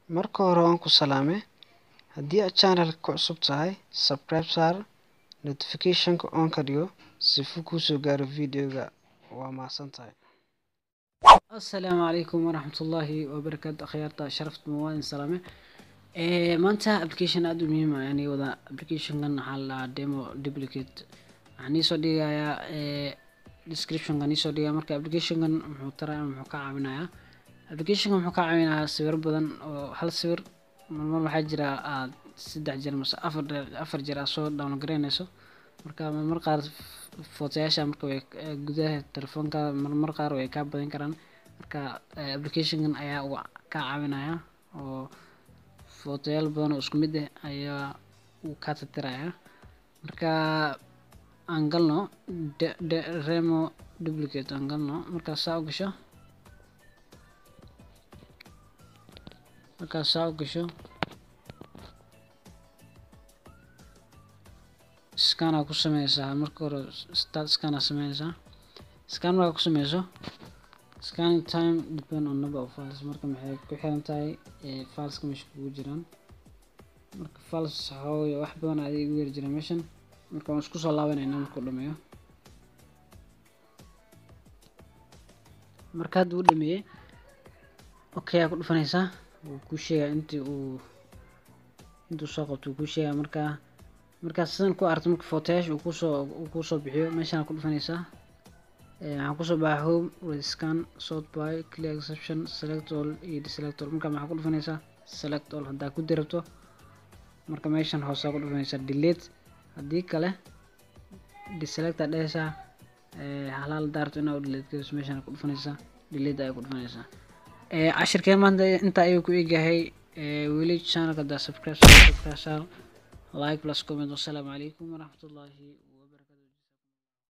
Marka hore waan ku salaamay. Haddii aad channel-ka ku cusub tahay, subscribe saar, notification-ka on ka dhigo si uu kuu soo gaaro video-ga. Waa mahadsantahay. asalaamu calaykum waraxmatullaahi wabarakaatu akhyaarta sharafta muwaadin salaame ee maanta application aad u muhiim ah yani wada applicationkan waxaa la dhahaa demo duplicate waxaan iisoo dhigayaa ee descriptionkan iisoo dhigaya marka applicationkan muxuu taraya muxuu ka caawinayaa applicationkan muxuu ka caawinayaa sawir badan oo hal sawir marmar waxaa jira aad saddex jeer mase afar afar jeer aad soo download garaynayso marka marmar qaar footayaasha marka way gudaha telefoonka marmar qaar way kaa badan karaan marka applicationkan ayaa uu ka caawinaya oo footayaal badan oo isku mid ah ayaa uu ka tirtiraya marka aan galno remo duplicate aan galno markaas saa u gasho markaas saa u gasho scanaa ku sameysaa marka hore start scanaa sameynaysaa scan markaa ku sameyso scanning time depend on number of files marka maxay ku xiran tahay fileska meesha kugu jiraan marka files waxaa wax badan ayaa igu yar jira meeshan marka waan isku soo laabanayna markuu dhameeyo marka hadda uu dhameeyey okay aa ku dhufanaysaa wuu kuu sheegaa intii uu intuu soo qabto wuu kuu sheegaa marka markaas sidan ku aragto marka footayaasha uu kusoo uu kusoo bixiyo meeshaan ku dhufanaysaa waxaan kusoo baxay home with scan sort by clear exception select all iyo deselect all marka maxaa ku dhufanaysaa select all haddaa ku dirabto marka meeshan hoosaa ku dhufanaysaa delete haddii kale deselect aa dhehaysaa halaal daarto inaa u delete gariso meeshaan ku dhufanaysaa delete ayaa ku dhufanaysaa cashirkeen maanta intaa ayuu ku egyahay weli channelka haddaa subscribe subscribe like plus comment wassalaamu calaykum waraxmatullaahi